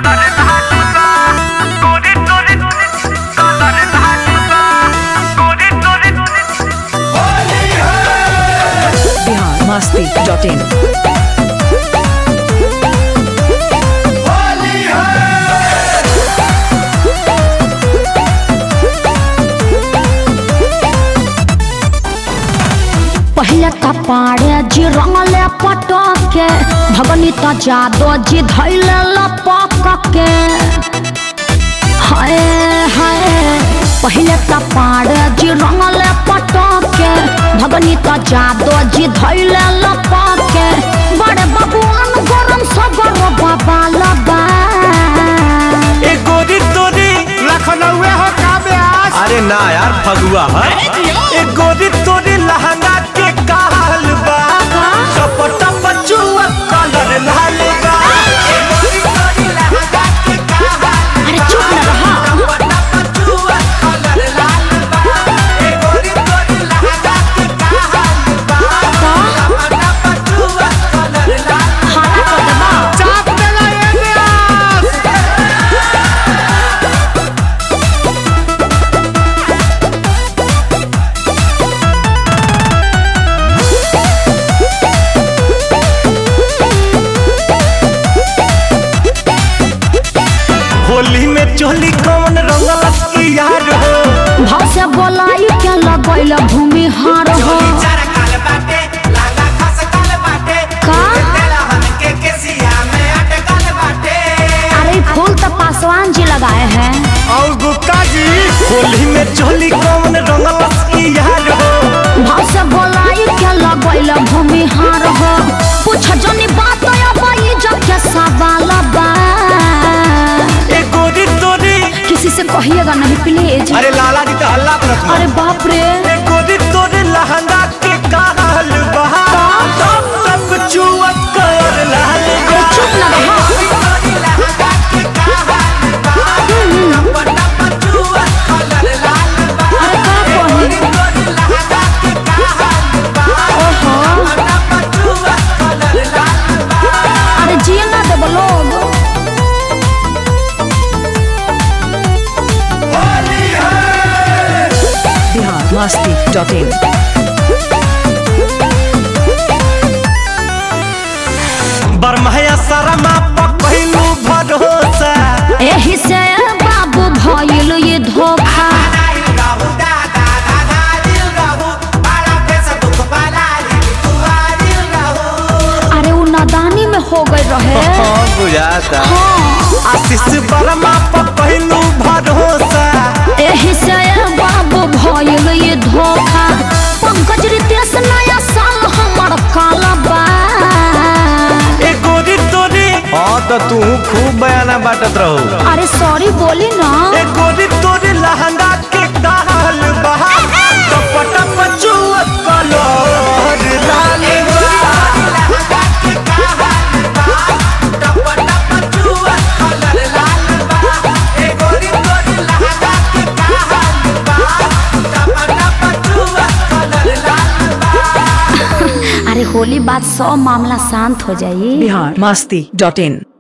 बिहार मस्ती डॉट इन पहले त पाड़े जी रंगले पटके भगनी त जादो जी धैले लपक के हाय हाय पहले त पाड़े जी रंगले पटके भगनी त जादो जी धैले लपक के बड़े बबुआन गरम सगर बाबा लबा ए गोरी तोरी लखनऊ हो का ब्यास अरे ना यार फगुआ है ए गोरी तोरी लहंगा के काल बा टप टप चुआ कलर लाल बा ए गोरी तोरी लहंगा के काल अरे चुप न रहा टप चुआ कलर लाल बा ए गोरी तोरी लहंगा के काल बा टप चुआ कलर लाल हाला कर देबा चाप देला ए ब्यास होली में चोली कौन रंगल की यार हो भाव से बोलाई के लगैल भूमि हार हो चार काल बाटे लाला खस काल बाटे का तेलहन के केसिया में अटकल बाटे अरे ई फूल तो पासवान जी लगाए हैं और गुप्ता जी होली में चोली कौन रंगल की यार हो भाव से बोलाई के लगैल भूमि हार हो पूछ जनी बात अब जब के सवाल बा ए गोरी तोरी किसी से कहिएगा नहीं प्लीज अरे लाला जी तो हल्ला करत अरे बाप रे ए गोरी तोरी लहंगा के काल बहा टप टप चुआ कर लाल अरे चुप न रहा अरे का कही ओहो अरे जिए ना देबो लोग बिहार मस्ती डॉट इन बरमहया शर्मा पकड़ू भरोसा एही से बाबू भइल ये धोखा अरे उ नादानी में हो गए रहे बुझाता हाँ आशीष वर्मा पकड़ू भरोसा एही से बाबू भइल ये धोखा पंकज रितेश नया साल हमर काला बा ए गोरी तोरी हाँ तो तू खूब बयाना बाटत रहो अरे सॉरी बोली ना ए गोरी तोरी लहंगा के काल बहा टप टप चुआ कलर लाल बा अरे होली बाद सब मामला शांत हो जाई बिहार मस्ती डॉट इन